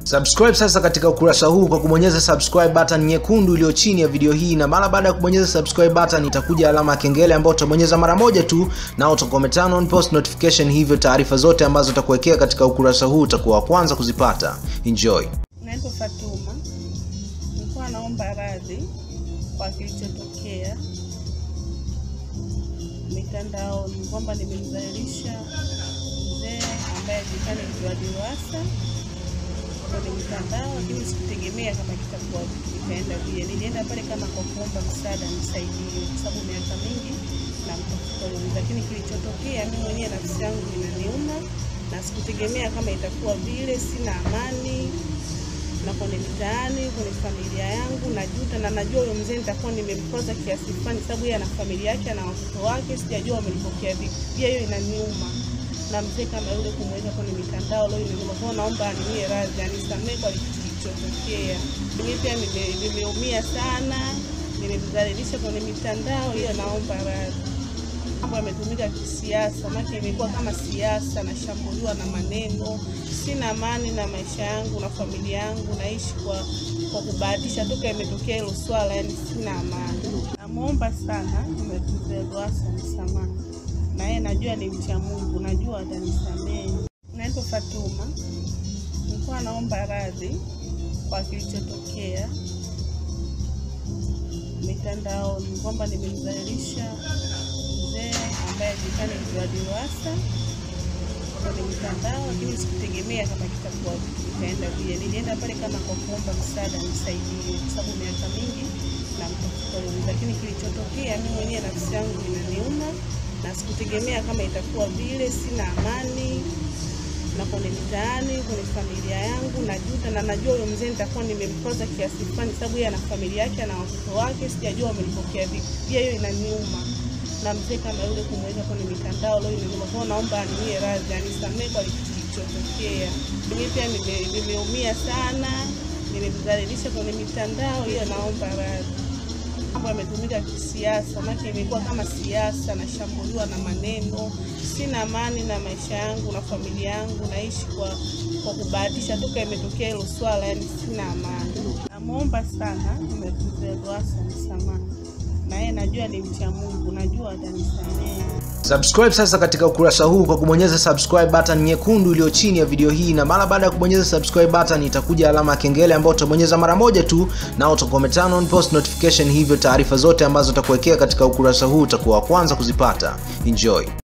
Subscribe sasa katika ukurasa huu kwa kubonyeza subscribe button nyekundu iliyo chini ya video hii, na mara baada ya kubonyeza subscribe button itakuja alama ya kengele ambayo utabonyeza mara moja tu, na utakuwa turn on post notification, hivyo taarifa zote ambazo utakuwekea katika ukurasa huu utakuwa wa kwanza kuzipata. Enjoy. Naitwa Fatuma, nilikuwa naomba radhi kwa kilichotokea mitandaoni kwamba nimemdhalilisha mzee ambaye ajulikana mjua DIWASA kwenye mitandao, lakini sikutegemea kama kitakuwa kitaenda vile. Nilienda pale kama kwa kuomba msaada, nisaidie, kwa sababu miaka mingi namtafuta huyo mzee, lakini kilichotokea mimi mwenyewe nafsi yangu inaniuma na sikutegemea kama itakuwa vile. Sina amani na kwenye mitaani, kwenye familia yangu najuta, na najua huyo mzee nitakuwa nimemkoza kiasi fulani, sababu yeye ana familia yake, ana watoto wake, sijajua wamelipokea vipi. Pia hiyo inaniuma, na mzee kama yule kumweka kwenye mitandao leo inaniuma. Kwa hiyo naomba aniwie radhi, anisamehe kwa kilichotokea. Mimi pia nime- nimeumia sana, nimemdhalilisha kwenye mitandao, hiyo naomba radhi mambo yametumika kisiasa, maana imekuwa kama siasa, nashambuliwa na maneno. Sina amani na maisha yangu na familia yangu, naishi kwa kwa kubahatisha. Toka imetokea hilo swala, yani sina amani. Namwomba sana mzee Lowassa msamaha, na yeye najua ni mcha Mungu, najua atanisamehe. Naitwa Fatuma, nilikuwa naomba radhi kwa kilichotokea mitandaoni kwamba nimemdhalilisha mzee ambaye ajulikana mjua DIWASA kwenye mitandao, lakini sikutegemea kama kitakuwa kitaenda vile. Nilienda pale kama kwa kuomba msaada, nisaidie, kwa sababu miaka mingi namtafuta huyo mzee, lakini kilichotokea mimi mwenyewe nafsi yangu inaniuma na sikutegemea kama itakuwa vile. Sina amani na kwenye mitaani, kwenye familia yangu najuta, na najua huyo mzee nitakuwa nimemkoza kiasi fulani, sababu yeye ana familia yake, ana watoto wake, sijajua wamelipokea vipi. Pia hiyo inaniuma, na mzee kama yule kumweka kwenye mitandao leo inaniuma. Kwa hiyo naomba aniwie radhi, anisamehe kwa kilichotokea. Mimi pia nime- nimeumia sana, nimemdhalilisha kwenye mitandao, hiyo naomba radhi mambo yametumika kisiasa, maana imekuwa kama siasa, nashambuliwa na maneno. Sina amani na maisha yangu na familia yangu, naishi kwa kwa kubahatisha. Toka imetokea hilo swala, yani sina amani. Namwomba sana mzee Lowassa msamaha, na yeye najua ni mcha Mungu, najua atanisamehe. Subscribe sasa katika ukurasa huu kwa kubonyeza subscribe button nyekundu iliyo chini ya video hii, na mara baada ya kubonyeza subscribe button itakuja alama ya kengele ambayo utabonyeza mara moja tu, na utakuwa turn on post notification, hivyo taarifa zote ambazo utakuwekea katika ukurasa huu utakuwa wa kwanza kuzipata. Enjoy.